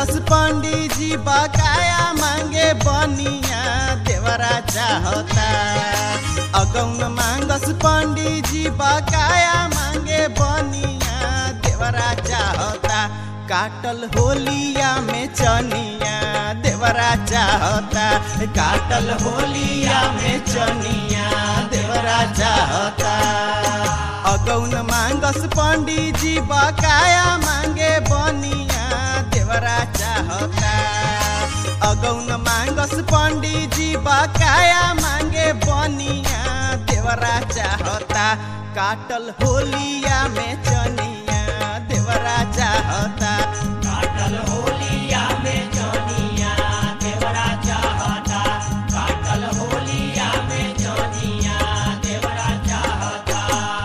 मांगस पंडित जी बकाया मांगे बनिया देवरा चाहता अगौन मांगस पंडित जी बकाया मांगे बनिया देवरा चाहता काटल होलिया में चनिया देवरा चाहता काटल होलिया में चनिया देवरा चाहता अगौन मांगस पंडित जी बकाया मांगे बनिया देवरा चाहता अगौन मांगस पंडित जी बकाया मांगे बनिया देवरा चाहता काटल होलिया में चनिया देवरा चाहता काटल होलिया में जनिया देवरा चाहता काटल होलिया में जनिया देवरा चाहता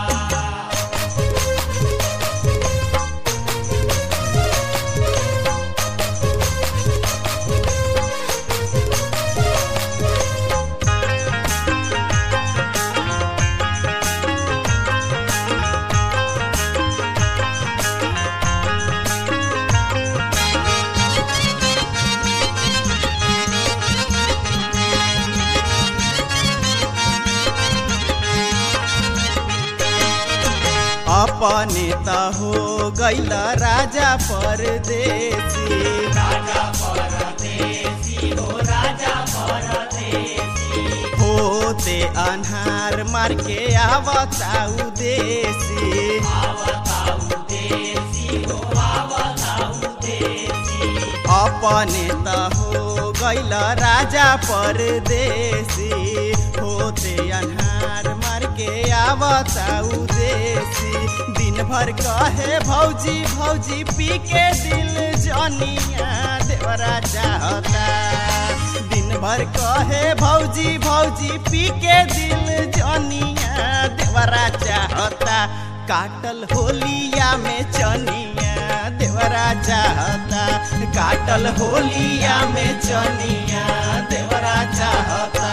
अपने त हो गैल राजा परदेसी राजा परदेसी हो राजा परदेसी होते अन्हार मार के आवताऊ देसी आवताऊ देसी हो आवताऊ देसी अपने त हो गैल राजा परदेसी होते अन्हार मार के आवताऊ देसी दिन भर कहे भौजी भौजी पी के दिल जनिया देवरा चाहता दिन भर कहे भौजी भौजी पी के दिल जनिया देवरा चाहता काटल होलिया में चनिया देवरा चाहता काटल होलिया में चनिया देवरा चाहता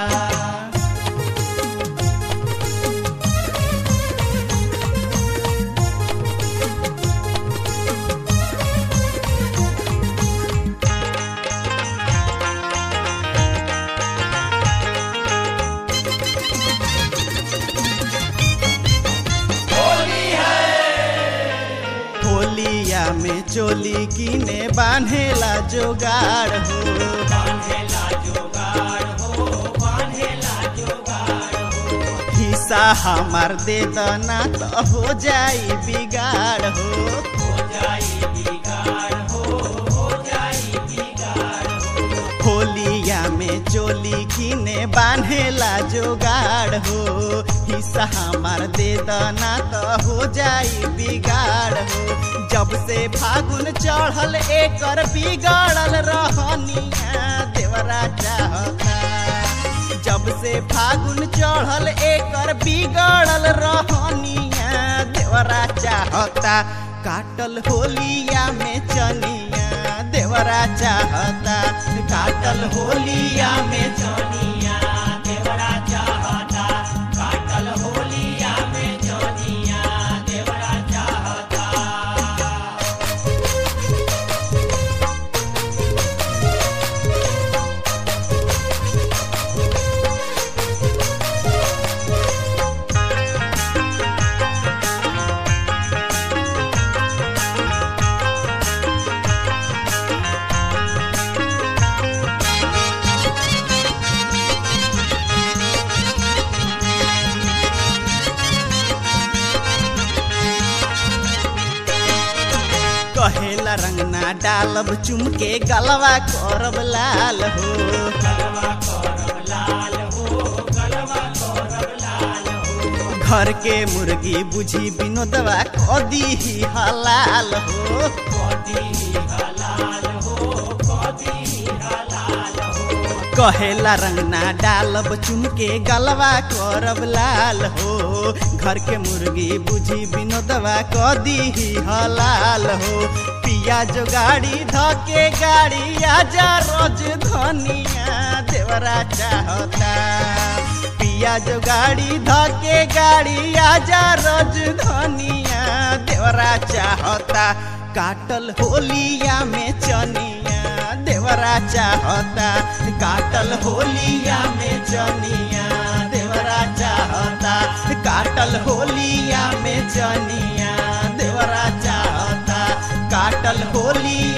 होलिया में चोली किने बांधेला जोगाड़ हो बांधेला जोगाड़ हो बांधेला जोगाड़ हो हिस्सा हमार दे दना त हो जाई बिगाड़ हो हो जाई बिगाड़ हो हो जाई बिगाड़ हो होलिया में चोली किने बांधेला जोगाड़ हो हिस्सा हमार दे दना त हो जाई बिगाड़ हो जब से फागुन चढ़ल एकर बिगड़ल रहनिया देवरा चाहता जब से फागुन चढ़ल एकर बिगड़ल रहनिया देवरा चाहता काटल होलिया में चनिया देवरा चाहता काटल होलिया में जनिया देवरा चाहता काटल होलिया में जनिया देवरा चाहता कहेला रंगना डालब चुमके गलवा करब लाल हो गलवा करब लाल हो गलवा करब लाल हो घर के मुर्गी बुझी विनोदवा कदी ही हलाल हो कदी हलाल हो कदी हलाल हो कहेला रंगना डालब चुमके गलवा करब लाल हो घर के मुर्गी बुझी विनोदवा कदी ही हलाल हो पिया जो गाड़ी धके गाड़ी आजा रोज धनिया देवरा चाहता पिया जो गाड़ी धके गाड़ी आजा रोज धनिया देवरा चाहता काटल होलिया में चनिया देवरा चाहता काटल होलिया में चनिया देवरा चाहता काटल होलिया में चनिया देवरा चाहता काटल होलिया